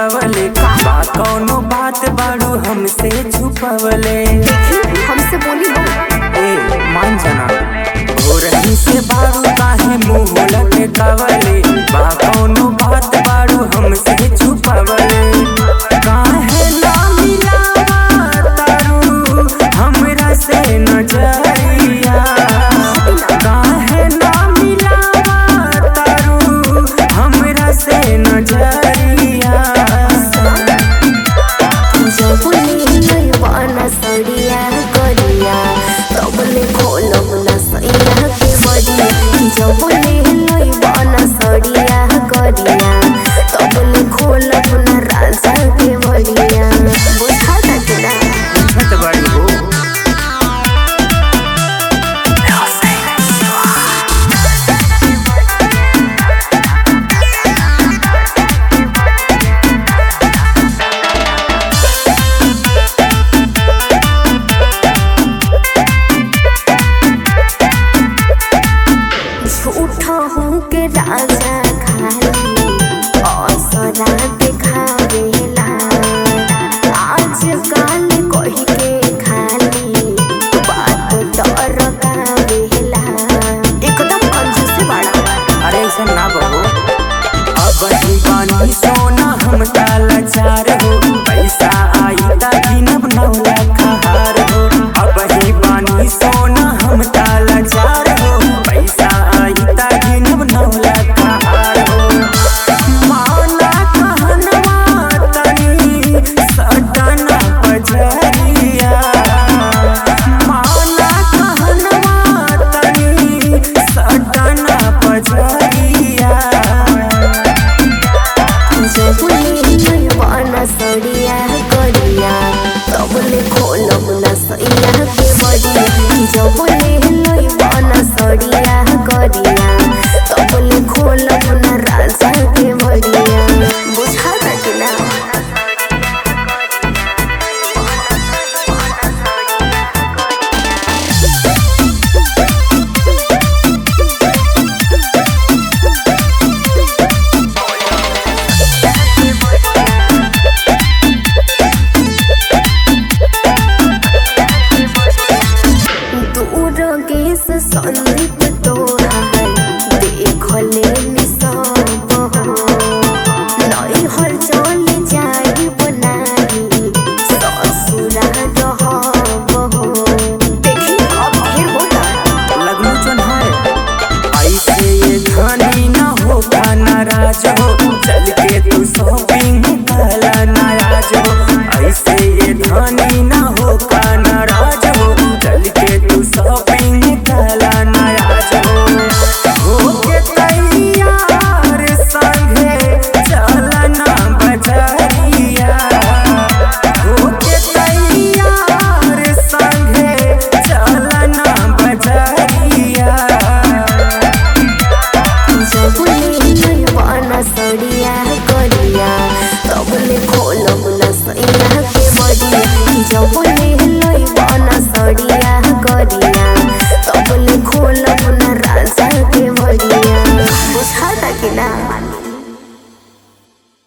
कावले बा कौनो बात बाड़ू हमसे छुपवले हमसे बोली ना ए मान जाना हो रही से बाड़ू काहे मुंह लटकावले बा कौनो बात बाड़ू हमसे छुपवले काहे ना मिलावा तारू हमरा से नजरिया काहे ना मिलावा तारू हमरा से नजरिया जब नहीं बना सड़िया करिया तब ले खोलब ना सैया के बड़िया जब नहीं बना सड़िया करिया तब ले खोलब ना राजा के बड़िया बुझा तक ना छत बड़ी हो झूठा हूँ के राजा खाली असरा दिखावेला आज काल कही के खाली बात डर कावेला एकदम कंजूस से बड़ा अरे ऐसा ना बहो अब ही बानी सोना हम ताला चार हो पैसा आई ता गिनब नौ लाख हार हो अब ही बानी सोना हम ताला चार हो पैसा आई ता गिनब नौ लाख हार हो माना कहनवा तनी सटना पजरिया माना कहनवा तनी सटना पजरिया जब नहीं बना सड़िया करिया तब ले खोलब ना सैया के बड़िया जब नहीं बना सड़िया करिया तब ले खोलब ना राजा के बड़िया बुझा तक ना दूर गेस संदीप तोहार देख ले निसब हो नई हर चल जाई बनाई ससुरा रहब हो देखी अब ढेर होला लगनू चन है ऐसे ये धनी न हो का नाराज हो चल के तू शॉपिंग कहला नाराज हो ऐसे ये धनी न हो का नाराज हो चल के तू शॉपिंग कहला नाराज हो हो के तैयार संगे चलना बजरिया हो के तैयार संगे चलना बजरिया जब नहीं बना सड़िया करिया तब ले खोलब ना सैया के बड़िया जब नहीं बना सड़िया करिया तब ले खोलब ना राजा के बड़िया बुझा तक ना